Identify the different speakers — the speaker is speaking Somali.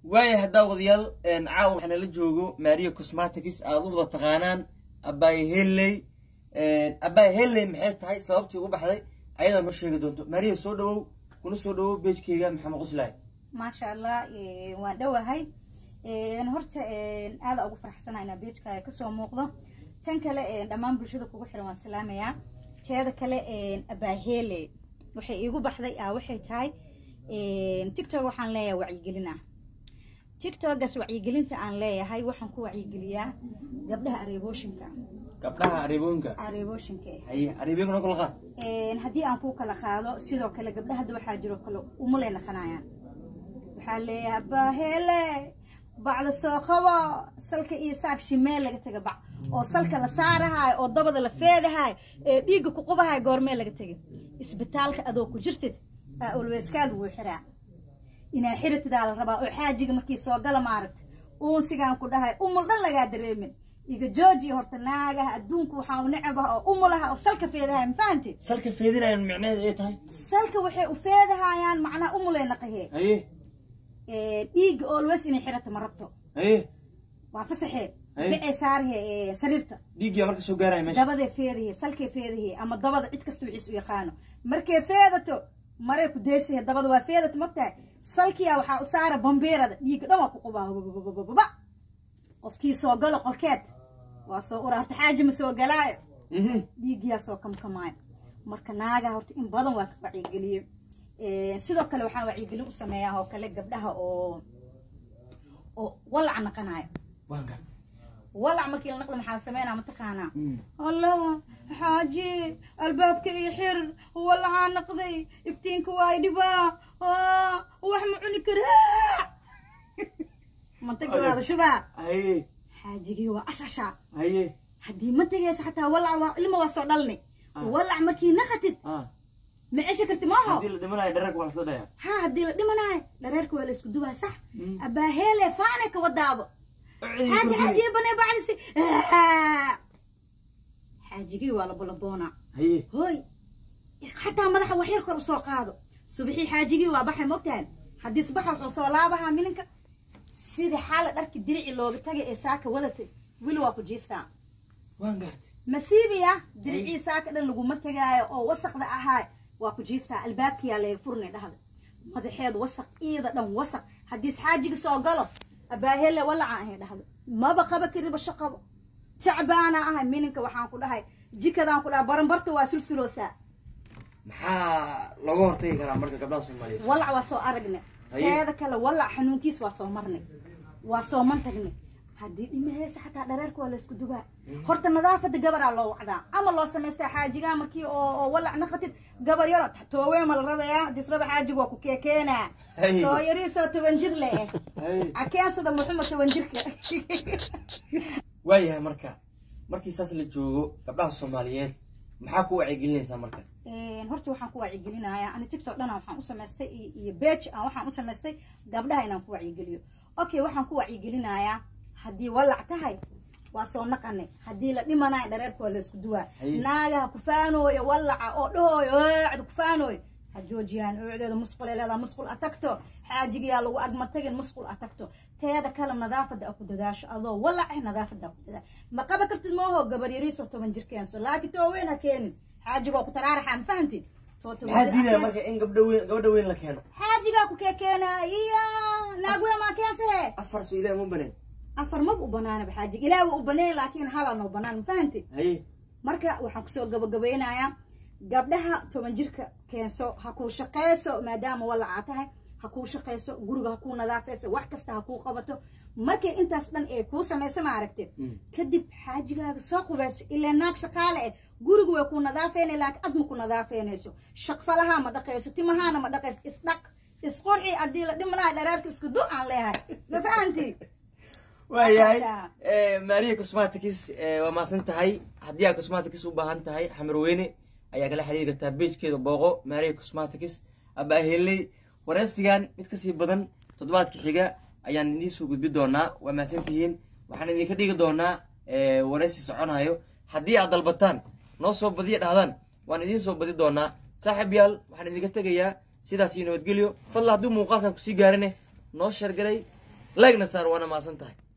Speaker 1: waaya haddaa wadayaal caawa waxaa nala joogo maria cosmatics aad u wada taqaanaan abaay helley abaay helley maxay tahay sababtii ugu baxday ayadaa noo sheegi doonto maria soo dhawow kuna soo dhawow beejkeyga maxamed qoslaay
Speaker 2: maasha allah waan dhowahay horta aada ugu faraxsana inaa beejkaaga kasoo muuqdo tan kale dhammaan bulshada kugu xiran waan salaamayaa teeda kale abaahele waxay iigu baxday ah waxay tahay tictok waxaan leeyahay wacyigelin ah tictokas wacyigelinta aan leeyahay waxaan ku wacyigeliyaa gabdhaha areebooshinka
Speaker 1: gabdhaha areebooyinka
Speaker 2: areebooshinka
Speaker 1: haye areebooyinka noo kala qaad
Speaker 2: haddii aan ku kala qaado sidoo kale gabdhaha hadda waxaa jiro kale umulay naqanayaan waxaa leeyahay baahele bacda soo qabo salka iyo saak shimeel laga taga bac oo salka la saarahayo oo dabada la feedahayo ee dhiigga ku qubahayo goormee laga tegay isbitaalka adoo ku jirtid aa olweyskaa lagu xiraa inaa xiratidaa la rabaa oo xaajiga markii soo gala maaragta uunsigaan ku dhahay umul dhan lagaa dareemin iga joojiya horta naagaha adduunka waxaa u necabaha oo umulaha oo salka feedahayo ma fahanti
Speaker 1: salka feedinayan micnaheed ay tahay
Speaker 2: salka waxay u feedahayaan macnaha umulay naqahee
Speaker 1: haye
Speaker 2: dhiigga olweys inay xirata ma rabto
Speaker 1: haye
Speaker 2: waa fasaxee
Speaker 1: Ay.
Speaker 2: bicee saarahe sariirta
Speaker 1: dhiiggiyaa marka soo gaaraya meesha
Speaker 2: dabadee feedahe salkee feedahe ama dabada cid kasta wixiis u yaqaano markay feedato maray ku deysahe dabada waa feedato magtahay salkiyaa waxaa u saara bambeerada dhiigga dhan waa ku qubaa bababababa qofkii soo galo qolkeed waa soo ura horta xaaji ma soo galaayo
Speaker 1: Mhm.
Speaker 2: dhiiggiyaa soo kamkamaayo marka naaga horta in badan waa ka wacyigeliye sidoo kale waxaan wacyigelin u sameeyaa oo kale gabdhaha oo oo walac naqanayo
Speaker 1: waan gaad
Speaker 2: walac markii la naqda maxaa la sameynaa mataqaanaa
Speaker 1: Mm.
Speaker 2: allah xaaji albaabka iyo xir walacaa naqday iftiinka waa dhibaa Ah, wax ma cuni karaa mantaga waada shubaa
Speaker 1: haye
Speaker 2: xaajigii waa ashashaa
Speaker 1: haye
Speaker 2: haddii ma tegaysa xataa walac waa ilma waa soo dhalni
Speaker 1: Ah.
Speaker 2: walac markii naqatid
Speaker 1: ah
Speaker 2: ma cesha karti maaho
Speaker 1: haddii la dhimanayo dhararka waa lasla dhayaa
Speaker 2: ha haddii la dhimanayo dhareerka waa la isku dubaa sax
Speaker 1: Mm.
Speaker 2: abaaheele faane ka wadaabo
Speaker 1: Cidi
Speaker 2: xaaji
Speaker 1: kordhiyey.
Speaker 2: xaaji banee baclisi xaajigii waa labolaboona
Speaker 1: haye
Speaker 2: hooy xataa madaxa wax yar kor usoo qaado subaxii xaajigii waa baxay mogtahan haddii subaxa wuxuu soo laabahaa mininka sida xaala dharki dirici looga tagay ee saaka wadatay weli waa ku jiiftaa
Speaker 1: waan gaartay
Speaker 2: masiibiya diricii saaka dhan laguma tegaayo oo wasaqda ahaa waa ku jiiftaa albaabkiyaa laga furnay dhahda madaxeed wasaq iida dhan wasaq haddii xaajiga soo galo abaahele walaca ahay dhahda maba qaba kariba shaqabo tacbaana ahay mininka waxaan ku dhahay jikadaan ku dhahay baranbarta waa sulsuloosaa
Speaker 1: maxaa looga hortagi karaa marka gabdhaha soomaaliyeed
Speaker 2: walac waa soo aragnay
Speaker 1: Haye.
Speaker 2: teeda kale walac xanuunkiis waa soo marnay waa soo mantagnay haddii dhimaheysa xataa dhareerka waa laysku dubaa horta nadaafada gabaraa loo wacdaa ama loo samaystaa xaajigaa markii oo oo walac naqatid gabar yaro tooweema la rabaya haddiis raba xaajiga waa ku keekeenaa
Speaker 1: Haye.
Speaker 2: tooyariisoo toban jir le eh
Speaker 1: haye
Speaker 2: akeensada muxuma toban jirka
Speaker 1: waayahay marka markii saas la joogo gabdhaha soomaaliyeed maxaa ku wacyigelinaysaa marka
Speaker 2: Een, horta waxaan ku wacyigelinayaa ani tiktok dhana waxaan u samaystay iyo iyo page aan waxaan u samaystay gabdhaha inaan ku wacyigeliyo okay waxaan ku wacyigelinayaa haddii walac tahay waa soo naqanay haddii la dhimanayo dhareerka waa la isku duwaa
Speaker 1: Haye.
Speaker 2: naagaha kufaanooyo walaca oo dhahooyo oocda kufaanooyo ha joojiyaan oocdeeda musqul ay leedaha musqul atagto xaajigayaa lagu agma tagin musqul atagto teeda kale nadaafada a ku dadaasho adoo walac ah nadaafada a ku dadaasho ma qaba kartid maaho gabar yariisoo toban jir keenso laakiin too weyn ha keenin xaajigoo ku taraaraxa ma fahantid too toban
Speaker 1: maxaa
Speaker 2: jir ha
Speaker 1: diidaya
Speaker 2: keenso.
Speaker 1: marka in gabdha weyn gabadha weyn la keeno
Speaker 2: xaajigaa ku keekeenaa iya naagwee maa keensahe
Speaker 1: afar soo ilaah ma baneen
Speaker 2: afar maba u banaanaba xaajiga ilaa waa u baneen laakiin halaa noo banaan ma fahantid
Speaker 1: haye
Speaker 2: marka waxaan kusoo gabagabeynayaa gabdhaha toban jirka keenso ha kuu shaqeyso maadaama walacaa tahay ha kuu shaqeyso guriga ha kuu nadaafeyso wax kasta ha kuu qabato markay intaas dhan ee kuu samaysa ma aragte
Speaker 1: Mm.
Speaker 2: kadib xaajigaaga soo qubayso ilaa naag shaqaale eh guriga way kuu nadaafeynay laakiin ad ma ku nadaafeynayso shaqfalahaa ma dhaqayso timahaana ma dhaqayso isdhaq isqurxi haddii la dhimanayo dharaarka isku du aan leehay ma fahanti
Speaker 1: waayahay
Speaker 2: Markaasa.
Speaker 1: Eh, maria cosmatics eh, waa maasan tahay haddii aad cosmatics u baahan tahay xamarweyne ayaa kala xiriiri kartaa beejkeeda booqo maria cosmatics abaaheley wareysigan mid kasii badan toddobaadka xiga ayaan idiin soo gudbi doonaa waa maasan tihiin waxaan idinka dhigi doonaa eh, wareysi soconayo haddii aad dalbataan noo soo badiya dhahdaan waan idiin soo badi doonaa saaxiib yaal waxaan idinka tegayaa sidaas iyo nabadgelyo fadla hadduu muuqaalkan kusii gaarine noo shargaray leegna saar waana maasan tahay